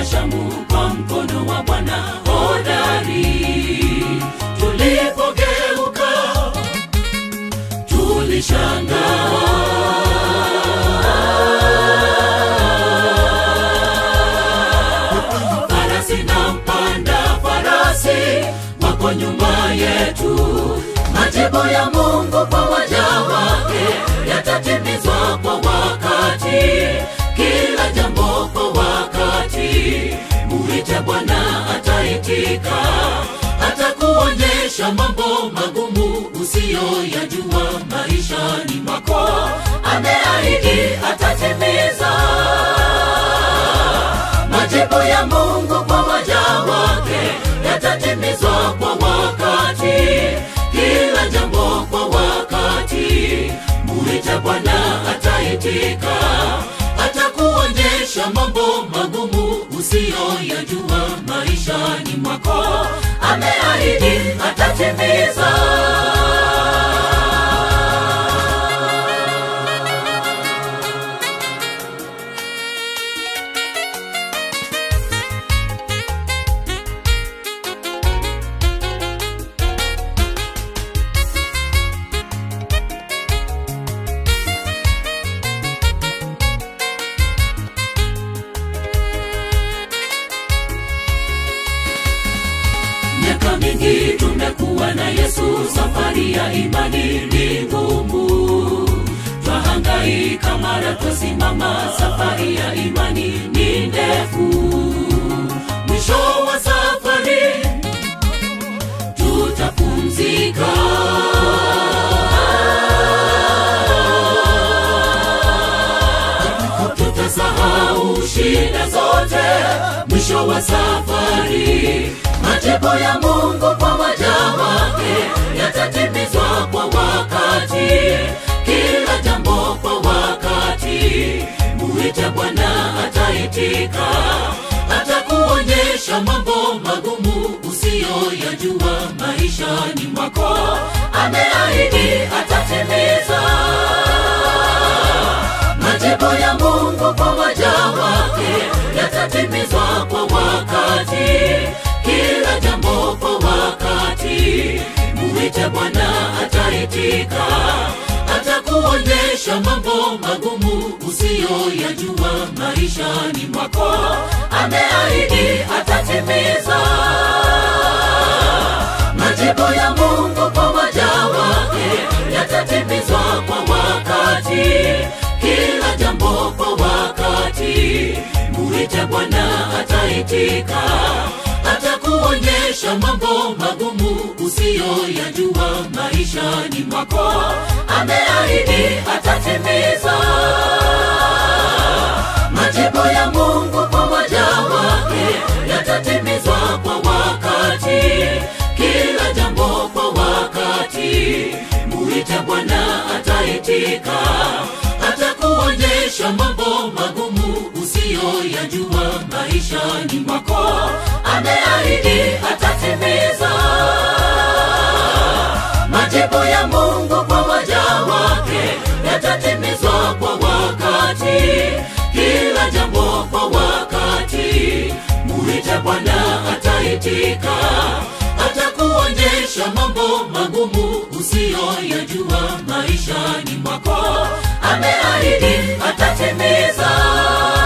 Shamu kwa mkono wa Bwana hodari. Tulipogeuka tulishangaa. Farasi na mpanda farasi wako nyuma yetu. Majibu ya Mungu kwa waja wake yatatimizwa kwa wakati, kila jambo kwa wakati. Muite Bwana ataitika, atakuonyesha mambo magumu usiyoyajua maishani mwako. Ameahidi atatimiza majibu ya Mungu kwa waja wake yatatimizwa kwa wakati, kila jambo kwa wakati. Muite Bwana ataitika, atakuonyesha mambo magumu usiyoyajua maishani mwako. Ameahidi atatimiza. Miaka mingi tumekuwa na Yesu, safari ya imani ni ngumu. Twahangaika mara twasimama, safari ya imani ni ndefu. Mwisho wa safari tutapumzika. Tutasahau shida zote mwisho wa safari. Majibu ya Mungu kwa waja wake yatatimizwa kwa wakati, kila jambo kwa wakati. Muite Bwana ataitika, atakuonyesha mambo magumu usiyoyajua maishani mwako. Ameahidi atatimiza majibu ya Mungu kwa waja wake yatatimizwa kwa wakati, kila jambo kwa wakati. Muite Bwana ataitika, atakuonyesha mambo magumu usiyoyajua maishani mwako. Ameahidi atatimiza majibu ya Mungu kwa waja wake yatatimizwa kwa wakati, kila jambo kwa wakati. Muite Bwana ataitika, atakuonyesha mambo magumu usiyoyajua maishani mwako. Ameahidi atatimiza majibu ya Mungu kwa waja wake yatatimizwa kwa wakati, kila jambo kwa wakati. Muite Bwana ataitika, atakuonyesha mambo magumu usiyoyajua maishani mwako. Ameahidi atatimiza majibu ya Mungu kwa waja wake yatatimizwa kwa wakati, kila jambo kwa wakati. Muite Bwana ataitika, atakuonyesha mambo magumu usiyoyajua maishani mwako. Ameahidi atatimiza.